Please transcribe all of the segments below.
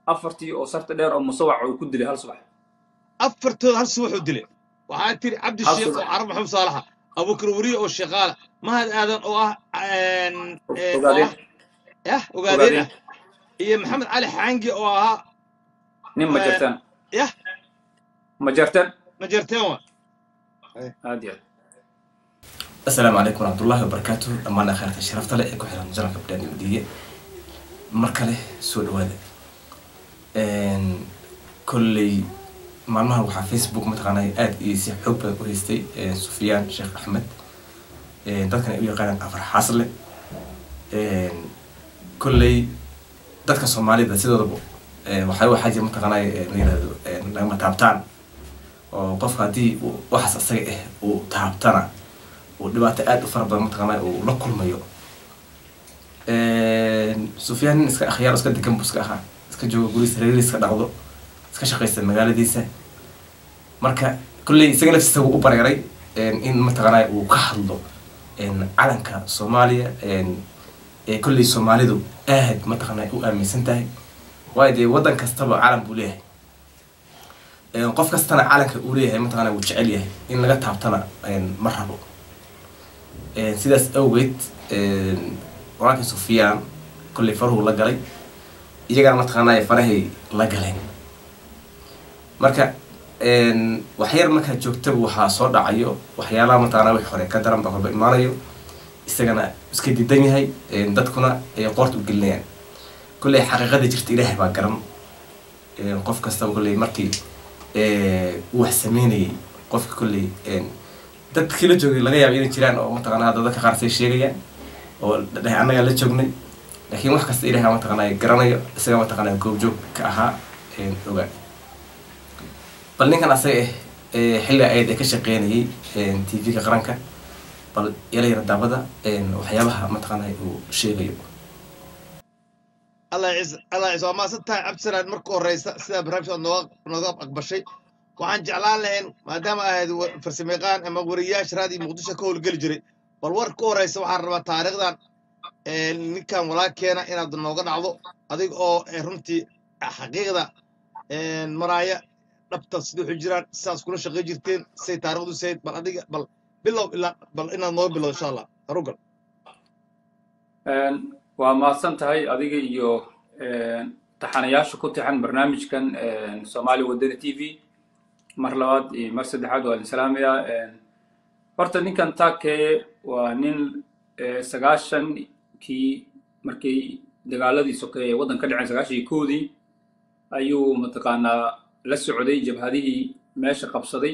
afartii oo sarta dheer oo musawac uu ku dilay hal subax afartooda hal subaxuu dilay waxaa tiri cabdi Hal sheekh oo subax. carab maxamed saalaxa abubakar weriye oo sheekaala mahad aadan oo ah een, ee, oo ogaadeen ah yah ogaadeen ogaadeen ah iyo maxamed cali xaangi oo ahaa nin ma ee, jartaan yah ma jartaan ma jarteen wa aad iyo aad asalaamu calaykum waraxmatullaahi wabarakaatu dhammaan akhaarta sharafta leh ee ku xiran janalka badhaani madiye mar kale soo dhawaada kolley maalmahan waxaa facebook mataqaanaa aada iyo si xoog badan u haystay eh, sufyaan sheekh axmed Eh, dadkan ay u yaqaanaan afar xaasle kolley dadka soomaalida sidoodaba eh, waxaa waxaa jira mataqaanaa eh, la yirahdo eh, lagama taabtaan oo qofka haddii uu waxaas asaga ah uu taabtana uu dhibaato aada u fara badan mataqaanaa uu la kulmayo sufyaan nin iska akhyaar iska degan buu iska ahaa iska jooga gurigiisa reerihiisa iska dhaqdo iska shaqaysta magaaladiisa marka kolley isaga naftiisa wuu u bareeray in mataqaanaa uu ka hadlo calanka soomaaliya ee kolley soomaalidu aad mataqaanaa u aaminsan tahay waayo dee waddan kastaba calan buu leeyahay qof kastana calanka uu leeyahay mataqaanaa wuu jecel yahay in laga taabtana ma rabo sidaas awgeed walaalkii sufyaan kolley faruhu la galay iyagana mataqaanaa farahay la galeen marka waxyar markaa joogtaba waxaa soo dhacayo waxyaalaha mataqaanaa wix hore ka daran baa horba imaanayo isagana iska didan yahay dadkuna ay qoorta u gelinayaan kolley xaqiiqada jirta ilaahay baa garan qof kastaba kolley markii uu wax sameynayay qofka kolley dadkii la joogay laga yaaba inay jiraan oo mataqaanaa hadda dadka qaar say sheegayaan oo dhahay annagaa la joognay laakiin wax kasta ilaahay mataqaanaa garanayo isaga mataqaanaa goobjoog ka ahaa ogaa bal ninkan asaga ah xilli ayd ee ka shaqeynayay tv-ga qaranka bal yala yara daabada waxyaabaha mataqaanaa uu sheegayo allah ciise allah ciise waa maasan tahay cabdisalaad marka horeysa sidaa barnaamijka aad nooga nooga aqbashay waxaan jeclaan lahayn maadaama ahayd wa- farsamayaqaan ama wariyaasha raadiyo muqdisho ka howlgeli jiray bal war ka horeysa waxaan rabaa taariikhdan ee, ninkan walaalkeena inaad nooga dhacdo adig oo ee, runtii xaqiiqda ee, maraaya dhabta sida waxu jiraan sidaas kula shaqey jirteen say taariikhdu sayd bal adiga bal bilow ilaa bal inaad nooga bilowdo insha allah harugal waa mahadsan tahay adiga iyo taxanayaasha ku tixan barnaamijkan soomaali wadani t v mar labaad iyo mar saddexaad waa idin salaamayaa horta ninkan taakeye waa nin sagaashankii markii dagaaladii sokeeye waddan ka dhaceen sagaashankii koodii ayuu mataqaanaa la socday jabhadihii meesha qabsaday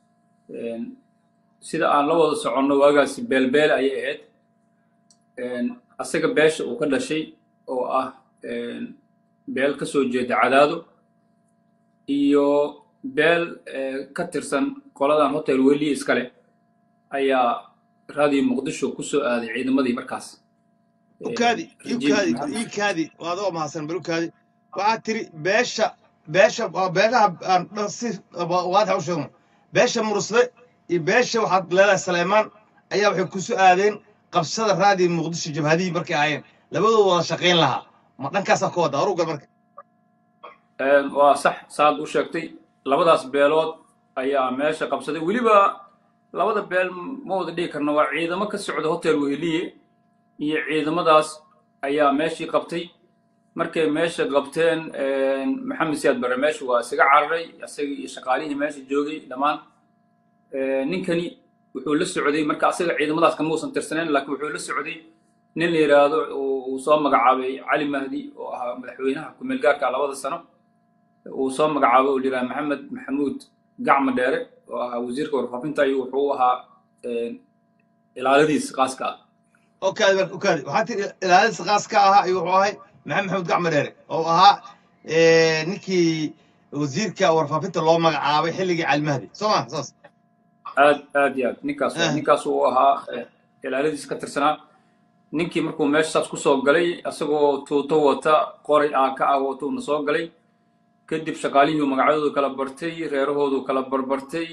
sida aan la wada soconno waagaasi beelbeel ayay ahayd asaga beesha uu ka dhashay oo ah beel ka soo jeeda cadaado iyo beel ka tirsan qoladan hotel weliye iskale ayaa raadiyo muqdisho ku soo aaday ciidamadii markaas ukaadi ukaadi ikaadi adoo mahadsan bal ukaadi waxaad tiri beesha beesha waa beelaha aan dhan si waadaxa u sheegno beesha murusle iyo beesha waxaad leedahay saleymaan ayaa waxay ku soo aadeen qabsada raadiyo muqdisho jabhadihii markay ahaayeen labadooda wada shaqayn lahaa ma dhankaasaa ka wada horugal marka waa sax saad u sheegtay labadaas beelood ayaa meesha qabsaday weliba labada beel ma wada dhigi karno waa ciidamo ka socda hotel weheliye iyo ciidamadaas ayaa meeshii qabtay markay meesha qabteen maxamed siyaad barre meesha waa isaga cararay isaga iyo shaqaalihii meesha joogay dhammaan ninkani wuxuu la socday marka asaga ciidamadaas kama uusan tirsaneyn laakiin wuxuu la socday nin la yidhaahdo uu soo magacaabay cali mahdi oo ahaa madaxweynaha ku-meel gaarka labada sano uu soo magacaabay oo la yidhaha maxamed maxamuud gacma dheere oo ahaa wasiirka warfaafinta iyo wuxuu ahaa ilaaladiis qaaska ah ukaadi marka ukaadi waxaad tiri ilaalinsa qaas ka ahaa iyo wuxuu ahay maxamed maxamuud gacma dheere oo ahaa ninkii wasiirka warfaafinta loo magacaabay xilligii calimahdi soo ma saas aad aad iyo aad ninkaas Ah. ninkaas uu ahaa ilaaladiis ka tirsanaa ninkii markuu meeshaas kusoo galay asagoo tuuto wata qoray aa ka ah watuuna soo galay kadib shaqaalihii uu magacyadoodu kala bartay reerahoodu kala barbartay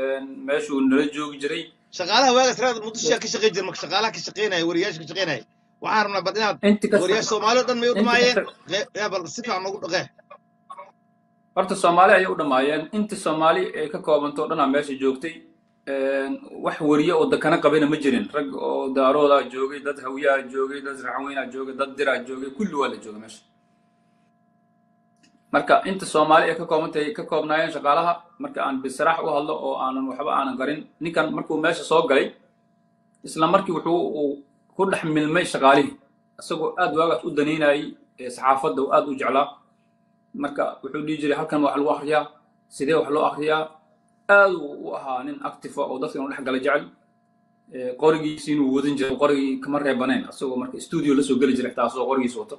meeshuu nala joogi jiray shaqaalaha waagaas raada muqdisho ka shaqayn jira marka shaqaalaha ka shaqaynaya wariyaasha ka shaqaynaya waxaan rabnaa bal inaad inti kasta wariyaasha soomaali oo dhan may u inti dhamaayeen kasta Qe- yaa bal si fiican noogu dhaqee horta soomaali ayay u dhammaayeen inti soomaali ay ka koobantay oo dhanaa meesha joogtay wax wariye oo dakana qabina ma jirin rag oo daaroodaa joogay dad hawiyaha joogay dad raxweynaa joogay dad diraa joogay kulli waa la joogay meesha marka inta soomaali ay ka koobantahay ka koobnaayeen shaqaalaha marka aan bisraax u hadlo oo aanan waxba aanan garin ninkan markuu meesha soo galay isla markii wuxuu uu ku dhex milmay shaqaalihii isagoo aad waagaas u danaynayay ee saxaafadda uu aad u jeclaa marka wuxuu dhihi jiray halkan wax lagu akriyaa sidee wax loo akriyaa aad uu u ahaa nin actifa oo dadka inuu dhex gala jecel Ee, qorigiisi inuu wadan jiray qorigii kama reebanayn isagoo marka studio la soo geli jiray xitaa asagoo qorigiisa wato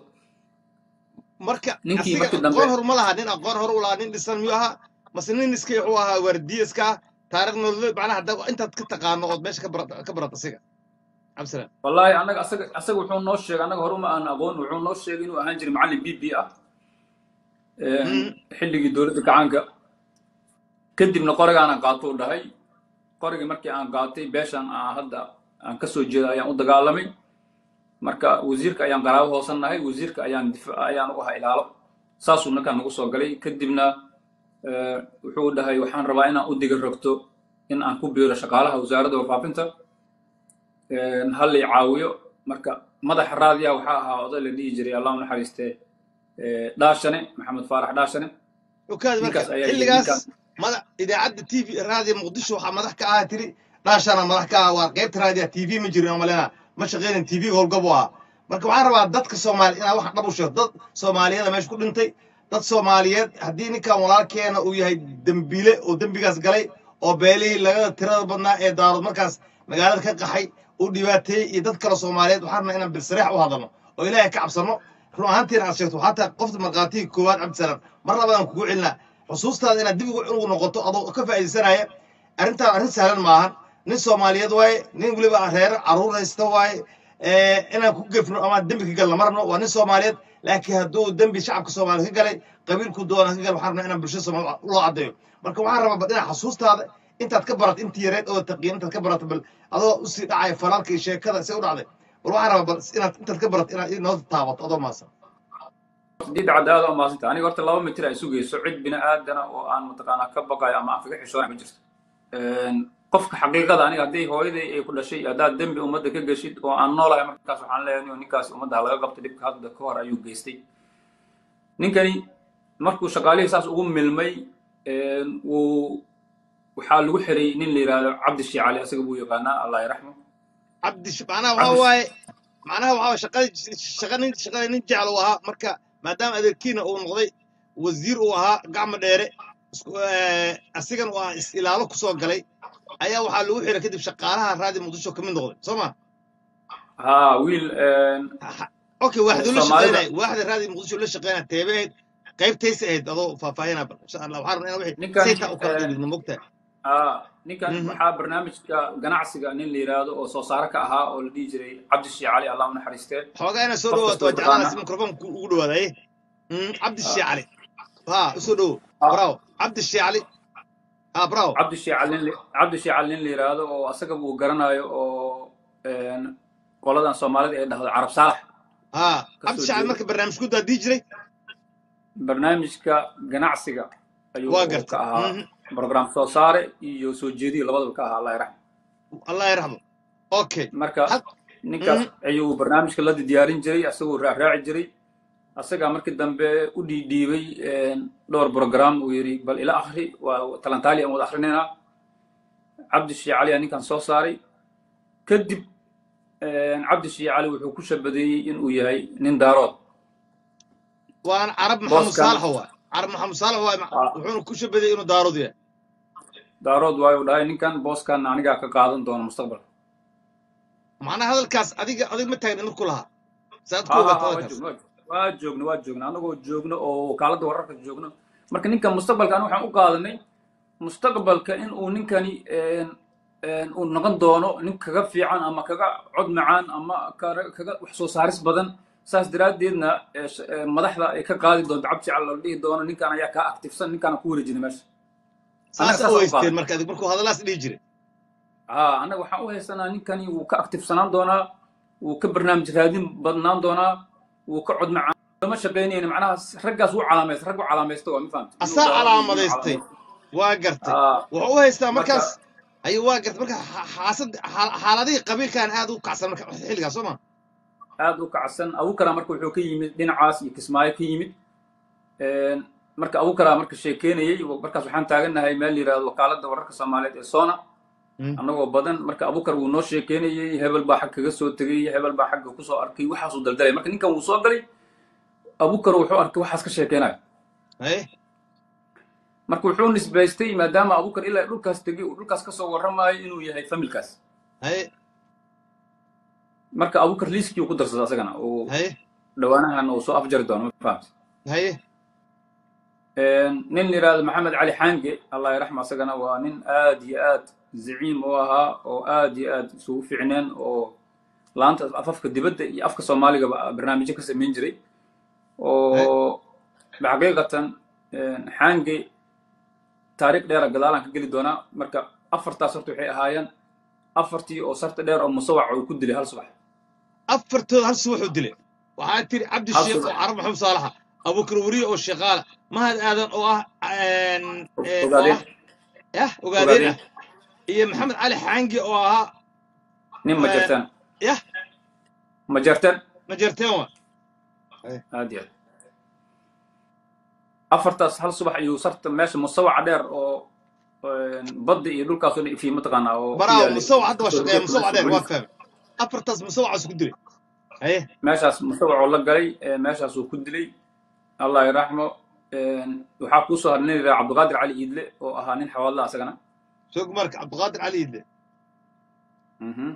marka ninkii asiga markii dambe aqoon hor ma laha nin aqoon hor u lahaa nin dhisan miyuu ahaa mase nin iska wuxuu ahaa waardiye iska ah taariikh nololeed macnaha hadda intaad ka taqaano ood meesha ka barat ka barat asiga cabdisalaam wallaahi annaga asaga asaga wuxuu noo sheegay annaga hore uma aan aqoon wuxuu noo sheegay inuu ahaan jiray macallin b b ah Ee, Mm. xilligii dowladda gacaanka kadibna qorigaana qaato u dhahay qorigii markii aan qaatay beeshan aan hadda aan ka soo jeeda ayaan u dagaalamay marka wasiirka ayaan qaraabo hoosannahay wasiirka ayaan difa ayaan u ahaa ilaalo saasuu ninkaan nagu soo galay kadibna ee, wuxuu dhahay waxaan rabaa inaan u diga rogto in aan ku biiro shaqaalaha wasaaradda warfaafinta Een, hal i caawiyo marka madaxa raadiya waxaa ahaa oday la dhihi jiray allah u naxariistee ee, dhaashane maxamed faarax dhaashane okaadi marka ninkaas ayaa yidhi xilligaas ninkaan madax idaacadda t v raadiyo muqdisho waxaa madax ka ahaa tiri dhaashana madax ka ah waa qaybta raadiya t v ma jirin omalena ma shaqeynin t v howlgab u ahaa marka waxaan rabaa dadka soomaali inaa wax dhab u sheegto dad soomaaliyada meesha ku dhintay dad soomaaliyeed haddii ninkan walaalkeena uu yahay dembiile oo dembigaas galay oo beelihii laga tirada badnaa ee daarood markaas magaalada ka qaxay uu dhibaateeyey iyo dad kale soomaaliyeed waxaan rabnaa inaan bilsareex u hadalno oo ilaahay ka cabsano run ahaantiina aad sheegto xataa qofta markhaatiga koowaad cabdisalaam mar labadaan kugu celinaa xusuustaada inaad dib ugu ugu noqoto adoo ka faa'iidaysanaya arrintaan arrin sahlan maahan nin soomaaliyeed waaye nin weliba reer carruur haysta waaye ee, inaan ku gefno ama dembi ka galna marno waa nin soomaaliyeed laakiin hadduu dembi shacabka soomaaliya ka galay qabiilku doona ka gal waxaan rabnaa inaan bulshada soomaaliya loo caddeeyo marka waxaan rabaa bal inaad xusuustaada intaad ka barat intii yareed oo taqiin intaad ka barata bal adoo usii dhacaya falaalka iyo sheekada se u dhacday bal waxaan rabaa bal inaad intaad ka barat inaad inoo taabato adoo maasan diidda cadaalada oo maasanta aniga horta laba mitir ay sugayso cid bini aadana oo aan mataqaanaa ka baqayo ama aan kaga xishoonay ma jirto Een, qofka xaqiiqada aniga hadday hooyaday ay ku dhashay haddaad dembi ummadda ka geshid oo aan noolahay markaas waxaan leeyahay inuu ninkaas ummadda ha laga qabto dhibka hadda ka hor ayuu geystay ninkani markuu shaqaalihii saas ugu milmay een, wuu waxaa lagu xiray nin la yidhaahdo cabdi shiicali asaga buu yaqaanaa allah yaraxmo cabdi sh- macnaha waxaa cabdi waaye macnaha waxaa waaye shaqadii shaqa nin shaqada nin jecel uu ahaa marka maadaama adeerkiina uu noqday wasiir uu ahaa gacmo dheere isku eh, asigan uu ah is ilaalo kusoo galay ayaa waxaa lagu xiray kadib shaqaalaha raadi muqdisho ka mid noqday soo ma haa wiil een, okay waaxduu la soomaalida shaqeynaya waaxda raadi muqdisho la shaqeynaya teebeed qaybtaysa ahayd adoo faahfaahinaa bal insha allah waxaan rabnaa inaan wixii ninkan saytaa u kala een, dhigno mogtahay aa ninkan Mhm. waxaa barnaamijka ganacsiga nin la yidhaahdo oo soo saare ka ahaa oo la dhihi jiray cabdi shiicali allah u naxariistee xoogaa inaad soo qof dhawaato kasta waa oo jeclaana taqaana si mikrofoonka ugu dhawaadaye cabdi Aa, shiicali ha usoo dhowo aa, bravo cabdi shiicali ha bravo cabdi shiicali nin la- cabdi shiicali nin la yidhaahdo oo asaga uu garanayo oo een, qoladan soomaalida ee dhahdo carab saalax ha ka cabdi soo shiicali jeedo marka barnaamijku daadii jiray barnaamijka ganacsiga ayuu waa uu ka gartay ahaa Mhm. program soo saare iyo soo jeediyo labadaba ka ahaa allah yaraxmo allah yarxamo okay marka had ninkaas Mhm. ayuu barnaamijka la diyaarin jiray asagoo raaraaci jiray asagaa markii dambe u dhiidhiibay een, dhowr program uu yidhi bal ila akhri waa talantaali aan wada akhrinaynaa cabdi shiicali aa ninkan soo saaray kadib een, cabdi shiicali wuxuu ku shabadeeyey inuu yahay nin daarood waana carab maxamed booskan saalax waa carab maxamed saalax waa ah, wuxuuna ku shabaday inuu daarood yahay daarood waayu dhahay ninkan booskan anigaa ka qaadan doona mustaqbalka macnaha hadalkaas adiga adig ma taagna markuu lahaa saad ku ha ha ogaata ha waa hadalkaas joogno waa joogno waa joogno anagoo joogno oo wakaaladda wararka joogno marka ninkan mustaqbalka aniga waxaan u qaadanay mustaqbalka in uu ninkani een, een, uu noqon doono nin kaga fiican ama kaga cod macaan ama kaga kaga wax soo saaris badan saas daraaddeedna ee, sh- ee, madaxda ay ka qaadi doonto cabdi cal la dhihi doono ninkan ayaa kaa actifsan ninkaana ku wareejina meesha annaga saasa u saasaan u haysteen qaadanay marka adig markuu hadalaas dhihi jiray ها أنا waxaan u haysanaa ninkani wuu ka actifsanaan doonaa wuu ka barnaamij raadin badnaan doonaa wuu ka cod macaan lama shaqaynayna macnaha raggaas wuu calaamaysta rag u calaamaysta waa ma fahamta asaa calaamadaystay waa gartay wuxuu u haystaa markaas ayuu waa gartay marka xa- xaasad xaal- xaaladihii qabiilkan aad u kacsan marka xilligaas soo ma aad u kacsan abukara marka wuxuu ka yimid dhinacaas iyo kismaayo ka yimid marka abukara marka sheekeynayey markaas waxaan taagannahay meel la yidhahdo wakaaladda wararka soomaaliyeed ee sona annagoo badan marka abukar wuu noo sheekeynayey hebel baa xag kaga soo tegey hebel baa xagga kusoo arkay waxaasuu daldalay marka ninkan wuu soo galay abukar wuxuu arkay waxaas ka sheekeynayo haye marka wuxuu nisbaystay maadaama abukar ilaa dhulkaas tegey uu dhulkaas kasoo warramayo inuu yahay familkaas haye marka abukar liiskii uu ku darsada asagana uu haye dhawaanahan uu soo afjari doono ma fahamta haye nin la yidhahdo maxamed cali xange allah yaraxma asagana waa nin aad iyo aad zaciim u ahaa oo aad iyo aad isugu fiicneen oo laanta afafka dibadda iyo afka soomaaligaba barnaamijyo ka samayn jiray oo xaqiiqatan xange taariikh dheera gadaalaan ka geli doonaa marka afartaas horta waxay ahaayeen afartii oo sarta dheer oo musawac uu ku dilay hal subax afartooda hal subaxuu dilay waxaa tiri cabdi Hal sheekh oo subax. carab maxamed saalaxa abukar weriye oo sheekaala mahad aadan oo ah een, ee, oo ogaadeen ah yah ogaadeen ah iyo maxamed cali xaangi oo ahaa nin ma Eh, jartaan yah ma jartaan ma jerteen wa aad iyo aad afartaas hal subax ayuu sarta meesha musawaca dheer oo badda iyo dhulkaasoo dhan ifii mataqaanaa oo ku baraawo yaalay. musawac hadda waa shaqeeya musawac dheer waa fahmay afartaas musawacaas ku dilay haye meeshaas musawacoo la galay ee meeshaasuu ku dilay allah yaraxmo waxaa kuu soo haray nin yidhaha cabdiqaadir cali iidle oo ahaa nin xawaadla asagana soo marka cabdiqaadir cali idle Mhm.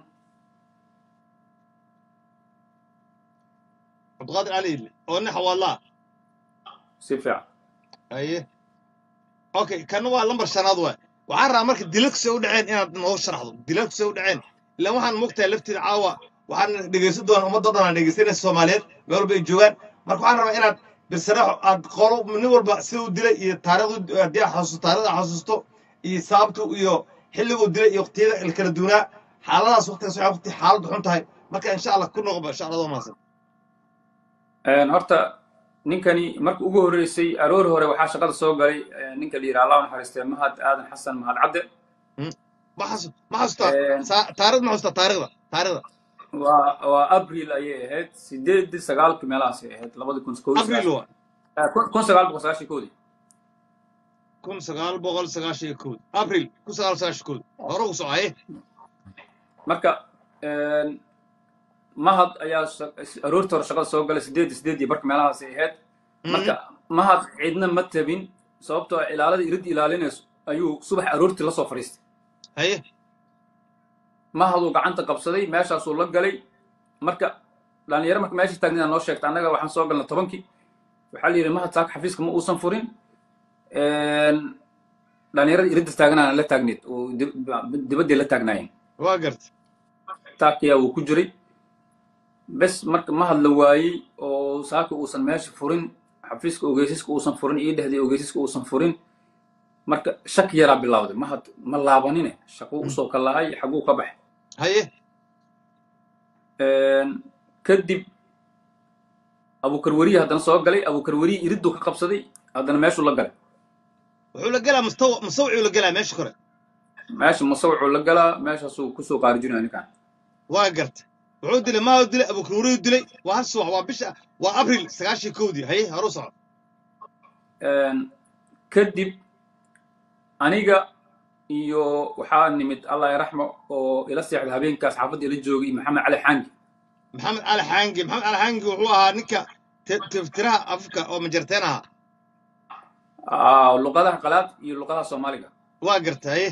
cabdiqaadir cali idle oo nin xawaalaa si fiican haye okay kana waa lambar shanaad waay waxaan rabaa marka dilalkusay u dhaceen inaad noo sharaxdo dilalkusay u dhaceen ilaan waxaan mogtahay lafteeda caawa waxaan dhegaysan doonaa ummadoo dhan aan dhegaysanaysa soomaaliyeed meel walba ay joogaan marka waxaan rabaa inaad birsaraxo aad qolo nin walba sida u dilay iyo taariikhdu haddii aad xasuusto taariikhda aad xasuusto iyo sababtu iyo xilliguu dilay iyo waqtiyada kala duwanaa xaaladaas waqtigaas waxay waqti xaaladdu xun tahay marka insha allah ku noqoba insha allah maasan Een, horta ninkani marka ugu horreysay aroor hore waxaa shaqada soo galay ee, ninka la yidhaha allah u naxariistee mahad aadan xasan mahad cadde ma xasu ma xasuustaa Een. Saa- taariikhda ma xasuustaa taariikhda taariikhda waa waa abril ayay ahayd sideedii sagaalkii meelahaasay ahayd labadi kun kow iyo abril sagaashan- waa eh, kun kun sagaal boqol sagaashan koodii kun sagaal boqol sagaashan iyo kood abril kun sagaal sagaashan kood hore u socaye marka een, mahad ayaa sha- aroortii hore shaqada soo galay sideedii sideedii barka meelahaasay ahayd marka mahad cidna ma tabin sababtoo ah ilaalada irid ilaalinayso ayuu subax aroortii lasoo fadhiistay haye mahaduu gacanta qabsaday meeshaasuu la galay marka dhalinyaro marka meesha taagnida noo sheegta annaga waxaan soo galnay tobankii waxaa la yidhi mahad saaka xafiiska ma uusan furin dhalinyarada iridda taaganaana la taagneed oo dib- dibaddii la taagnaayeen waa garta taakiyaa wuu ku jiray bes marka mahad la waayey oo saaka uusan meesha furin xafiiska ogeysiska uusan furin iyo dhehday ogeysiska uusan furin marka shaki yaraa bilowday mahad ma laabanine shaquu usoo ka lahay xaguu ka baxay haye kadib abukarweriye haddana soo galay abukarweriye iriddu ka qabsaday haddana meeshuu la galay wuxuu la gelaa mustawa mustawcuu la gelaa meesha kore meesha musawicuu la galaa meeshaasuu kusoo qaarijinaya ninkan waa garta wuxuu dilay maa dilay abukururiyu dilay waa hal subax waa bisha waa abril sagaashan iyo kowdii haye horu soco kadib aniga iyo waxaa nimid allah yaraxmo oo ila seexday habeenkaas xaafadda ila joogay maxamed cali xaangi maxamed cali xaangi maxamed cali xaangi wuxuu ahaa ninka te- tiftiraha afka oo majarteen ahaa Ah, luqadaha qalaad iyo luqadaha soomaaliga waa garta haye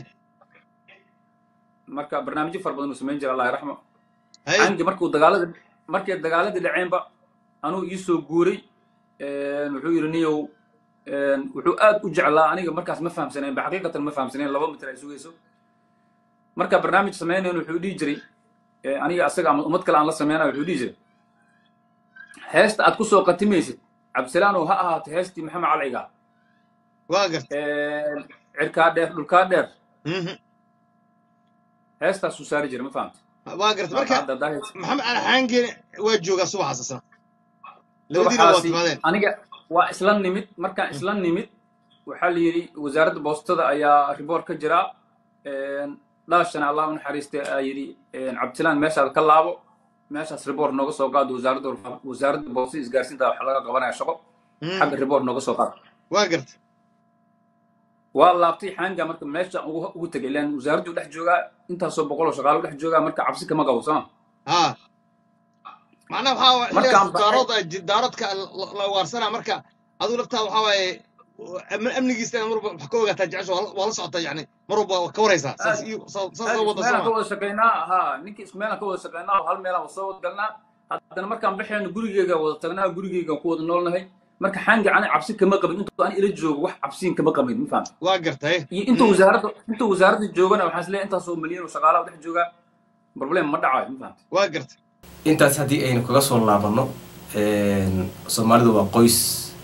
marka barnaamijyo fara badan uu samayn jiray allah yaraxmo haye xaangi markuu dagaalada markay dagaaladii dhaceenba anuu ii soo guuray wuxuu yidhi niyow wuxuu aad u jeclaa aniga markaas ma fahamsanayn ba xaqiiqatan ma fahamsanayn laba mitir ay sugayso marka barnaamij samaynayn wuxuu dhihi jiray eh, aniga asaga ama ummad kale aan la sameynaya wuxuu dhihi jiray heesta aad ku soo qatimaysid cabdisalaanow ha ahaato heestii maxamed calciga waa garta cirkaa dheer dhulkaa dheer Mhm. heestaasuu saari jiray ma fahamta waa garta marka hadda daahir maxamed cali xaangeene waa joogaa subaxaas isna labadiina waa subaxaasi timaadeen aniga waa isla nimid markaan isla nimid waxaa la yidhi wasaaradda boostada ayaa riboort ka jira dhaashana allah u naxariiste aa yidhi cabdisalaan meeshaad ka laabo meeshaas riboort nooga soo qaado wasaaradda warfa- wasaaradda boostada isgaarsiinta wax laga qabanaya shaqo Mm, xagga riboort nooga soo qaado waa garta waa laabtay xaanga marka meesha ugu ugu tegay ilaan wasaaraddu dhex joogaa intaasoo boqoloo shaqaalo dhex joogaa marka cabsi kama qabo sama haa macnaha waxaa waaye Markaan xilligaas daarood ay ji- daaroodka la- la waarsana marka adigu laftaa waxaa waaye am- amnigiisa mar walba wax ka ogaataa jecesha waa la- waa la socotaa yani mar walba waa ka waraysaa saas iyo saas saas loo wada meelaan ka sooma wada shaqaynaa ha ninkii ismeelaan ka wada shaqaynaa hal meelaan soo wada galnaa haddana markaan baxayno gurigeyga wada tagnaa gurigeygan ku wada noolnahay marka xaangi ani cabsi kama qabin intuu aan ila joogo wax cabsiin kama qabin ma fahamta waa gartay iyo intuu wasaaradda intuu wasaaradda joogana waxaan isleeyahay intaasoo milyan oo shaqaalaha dhex joogaa problem ma dhacayo ma fahamta waa gartay intaas haddii aynu kaga soo laabano soomaalidu waa qoys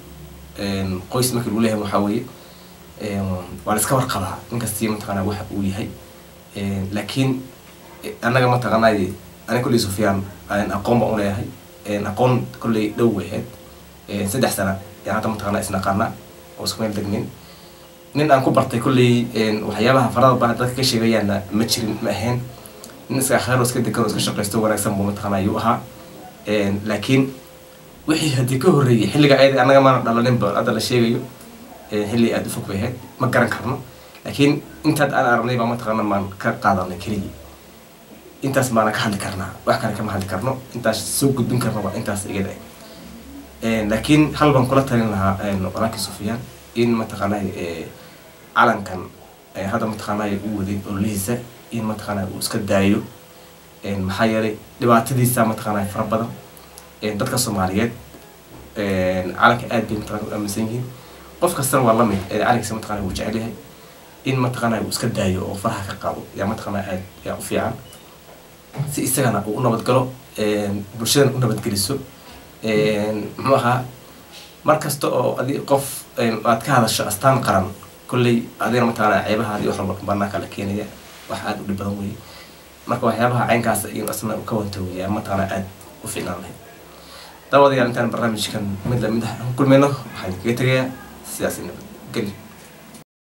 qoys markii lagu leeyahay waxaa weeye waa la iska warqabaa ninkastii mataqaanaa waxa uu yahay laakiin annaga mataqaanaa aniga kolley sufyaan aan aqoon baan u leeyahay aqoon kolley dhow weheed saddex sana yaan hadda mataqaanaa isnaqaanaa oo isku meel degnin nin aan ku bartay kolley waxyaabaha farada baa dadka ka sheegayaana ma jirin ma ahayn nin iska akhaar oo iska degan oo iska shaqaysto wanaagsan buu mataqaanaa ayuu ahaa laakiin wixii haddii ka horreeyey xilliga ayada annaga maana dhalaninba hadda la sheegayo xilli aada u fog bay ahayd ma garan karno laakiin intaad aan aragnay baa mataqaana maan ka qaadanay keligii intaas baana ka hadli karnaa wax kale kama hadli karno intaas soo gudbin karno waa intaas igada laakiin hal baan kula talin lahaa walaalkii sufyaan in mataqaanaa calankan hadda mataqaanaa uu waday ololihiisa in mataqaanaa uu iska daayo maxaa yeelay dhibaatadiisa mataqaanaa fara badan dadka soomaaliyeed calanka aad bay mataqaanaa u aaminsan yihiin qof kastana waa lamid calankiisa mataqaanaa wuu jecel yahay in mataqaanaa uu iska daayo oo faraha ka qaado yaa mataqaanaa aad yaa u fiican si isagana uu u nabadgalo bulshadana u nabadgeliso muxuu ahaa mar kasta oo adi qof aad ka hadasho astaan qaran kolley adigana mataqaanaa ceebahaadi wax walba banaanka la keenaya wax aada u dhib badan weeye marka waxyaabaha caynkaas iyo asna ka wantoogiya mataqaanaa aada u fiicnaan lahayd daawadayaal intaan barnaamijkan mid lamid ah aan kulmayno waxaan kaga tegayaa sidaas nabadgelyo